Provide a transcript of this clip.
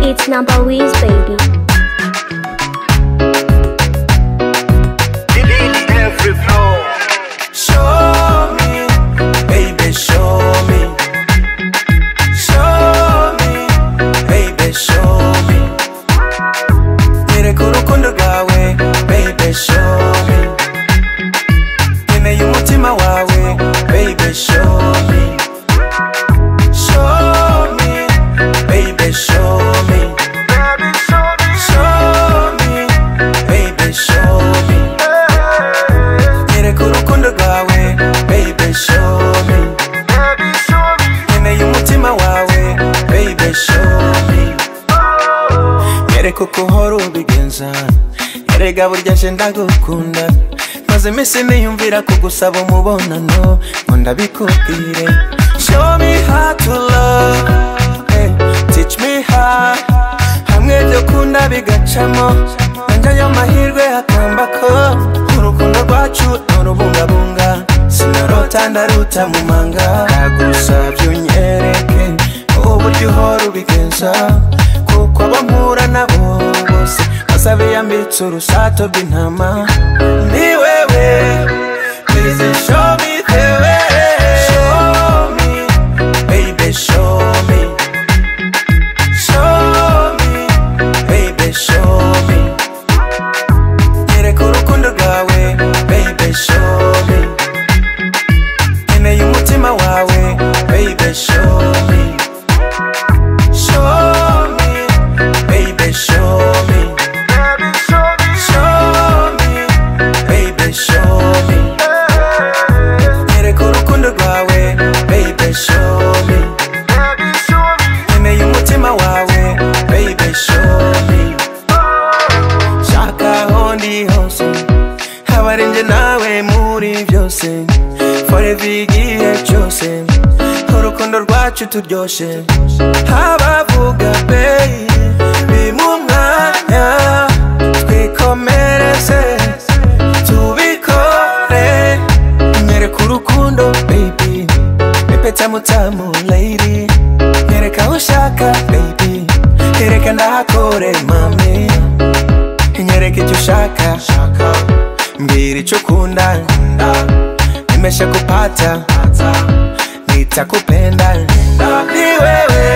It's not always, baby. Delete every flow. Show me, baby, show me. Show me, baby, show me. Nyereka urukundo rwawe, baby, show me. Nkeneye umutima wawe, baby, show me. Show me, Baby, baby, show me. show me. Show me, baby, show me. Nyereka urukundo rwawe, baby, show me. Baby, show me. nkeneye umutima wawe baby show me nyereka uko uhora ubigenza nyereka burya je ndagukunda maze iminsi niyumvira kugusaba umubonano ngo ndabikubwire show me how to love eh, teach me how hamwe byo kunda bigacamo nanjye ayo mahirwe akamba ko urukundo rwacu nurubungabunga sinarota ndaruta mu manga ndagusabye unyereke uburyo uhora ubigenza kuko abo mpura nabo bose basabe yambitse urusato rw'intama ni wewe please show me the way show me baby show me show me baby show me nyereka urukundo rwawe baby show me nkeneye umutima wawe baby show me show me baby show me Baby, show me. show me baby show me nyereka urukundo rwawe baby show me Baby, show me. nkeneye umutima wawe baby show me shaka aho ndi hose haba ari njye nawe muri byose forever igihe cyose urukundo rwacu turyoshe abavuga beyi bimu umwanya twikomereze tubikore nyereka urukundo baby epeta mutamu lady nyereka aho ushaka baby nyereka ndahakore mami nyereke icyo ushaka mbwira icyo ukunda nimesha kupata nitakupenda ni wewe